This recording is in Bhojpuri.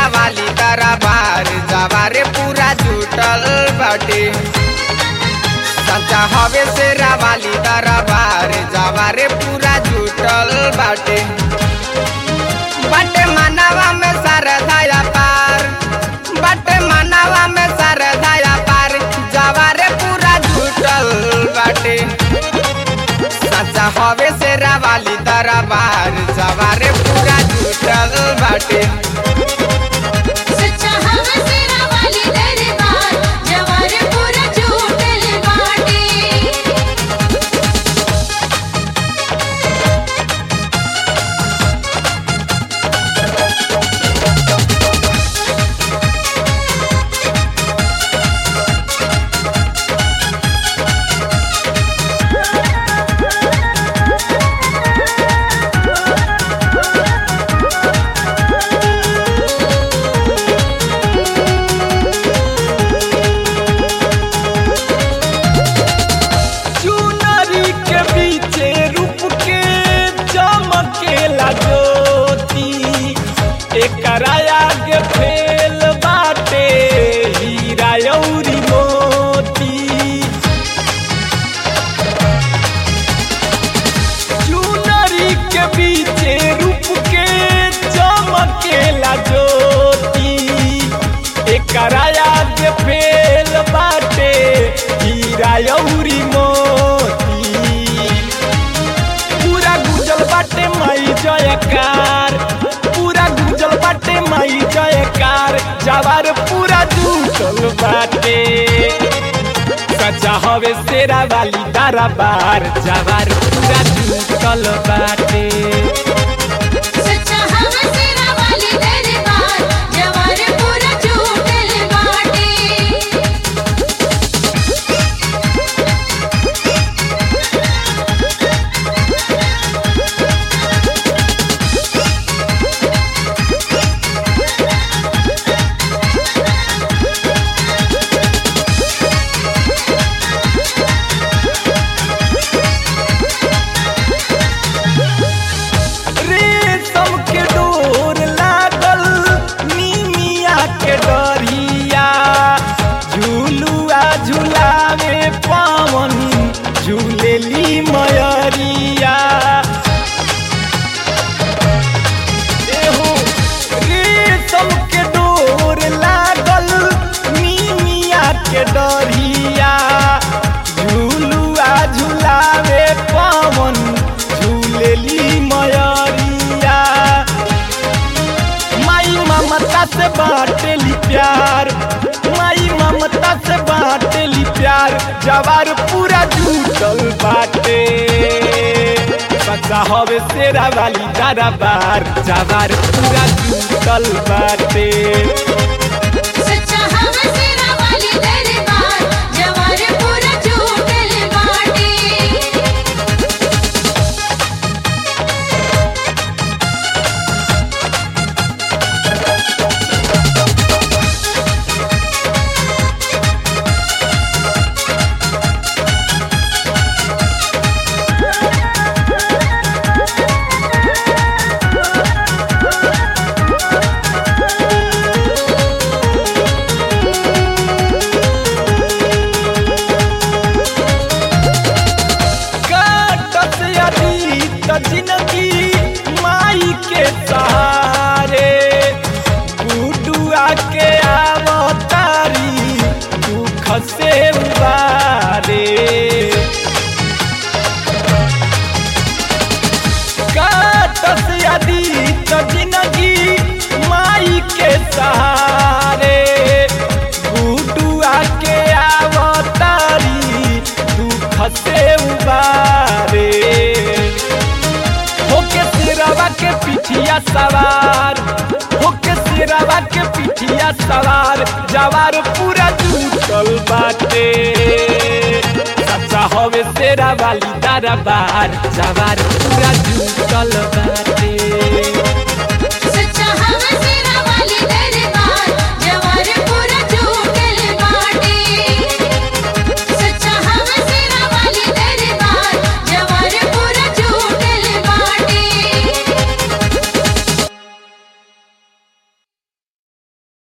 शेरा वाली दरबार जवारे पूरा जुटल बाटे सच्चा हवे शेरा वाली दरबार जवारे पूरा जुटल बाटे बाटे मानवा में सरधाया पार बाटे मानवा में सरधाया पार जवारे पूरा जुटल बाटे सच्चा हवे शेरा वाली दरबार जवारे पूरा जुटल बाटे सच्चा हवा सेरा वाली दरबार जवार पूरा झूठल बाटे चुनरी के बीचे रूप के चमकेला ज्योति एकरा आगे फेल बाटे हीरा अउरी मोती चुनरी के बीचे रूप के चमकेला ज्योति एकरा आगे फेल बाटे हीरा अउरी मोती पूरा गुजल बाटे माई जयकार पूरा गुजल बाटे माई जयकार जवार पूरा जुटल बाटे सच्चा हवे शेरा वाली दरबार जवार पूरा जुटल बाटे सच्चा हवा सेरा वाली दरबार जवार पूरा झूठल बाटे रेशम के डोर लागल नीमिया के डरिया झूलुआ झुलावे पवन झूलेली मयरिया एहो रेशम के डोर लागल नीमिया के डरिया झूलुआ झुलावे पवन झूलेली मयरिया माई ममता से बाटेली प्यार माई ममता से बाटेली प्यार जवार पूरा जुटल बाटे सच्चा हवे शेरा वाली दरबार जवार पूरा जुटल बाटे सच्चा हवा सेरा वाली दरबार जवार पूरा झूठल बाटे काटत यदि त जिंदगी माई के सहारे गुडुआ के आवतारी दुख से उबारे काटत यदि त जिंदगी माई के सहारे गुडुआ के आवतारी दुख से उबारे होके सिरवा के पिठिया सवार होके सिरवा के पिठिया सवार जवार पूरा जुटल बाटे सच्चा हवे शेरा वाली दरबार जवार पूरा जुटल